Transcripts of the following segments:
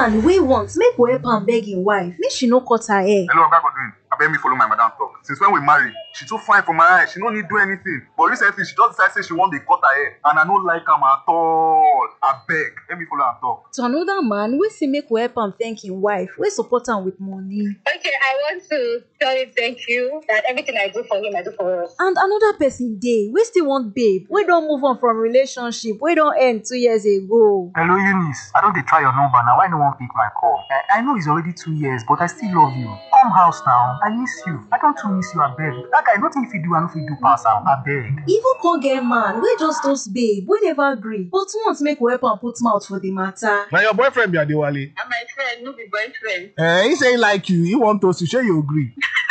man wey want make we help am beg im wife make she no cut her hair hello oga godwin abeg me follow my madam talk since when we marry she too fine for my eye she no need do anything but recently she just decide say she wan dey cut her hair and i no like am at all abeg let me follow am talk. to another man wey say make we help am thank im wife wey support am with money Okay, I want to tell him thank you that everything I do for him, I do for us. and another person dey wey still want babe wey don move on from relationship wey don end two years ago hello eunice i don dey try your number now why no wan pick my call i i know it's already two years but i still love you come house now i miss you i don too miss you abeg that guy nothing he fit do i no fit do pass am abeg. even come get man wey just toast babe wey never gree but want make we help am put mouth for the matter na your boyfriend be adewale And my friend, no be boyfriend. eh he say he like you he wan toast you shey you gree.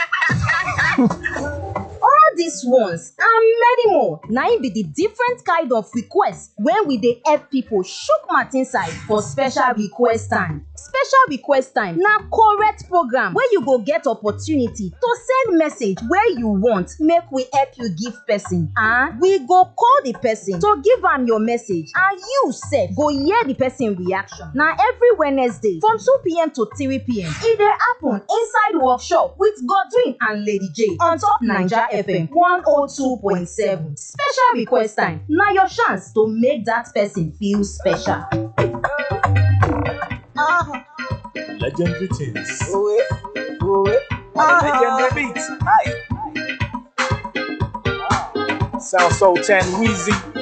all dis ones and many more na im be di different kind of request wey we dey help pipo chook mouth inside for special request time special request time na correct program wey you go get opportunity to send message wey you want make we help you give person and we go call di person to give am your message and you sef go hear di person reaction na every wednesday from 2pm to 3pm e dey happen inside workshop with godwin and lady j on top naija fm 102.7 special request time na your chance to make dat person feel special. legendary things. Owe, owe, Legendary beats. Hi. Sound so 10 Wheezy.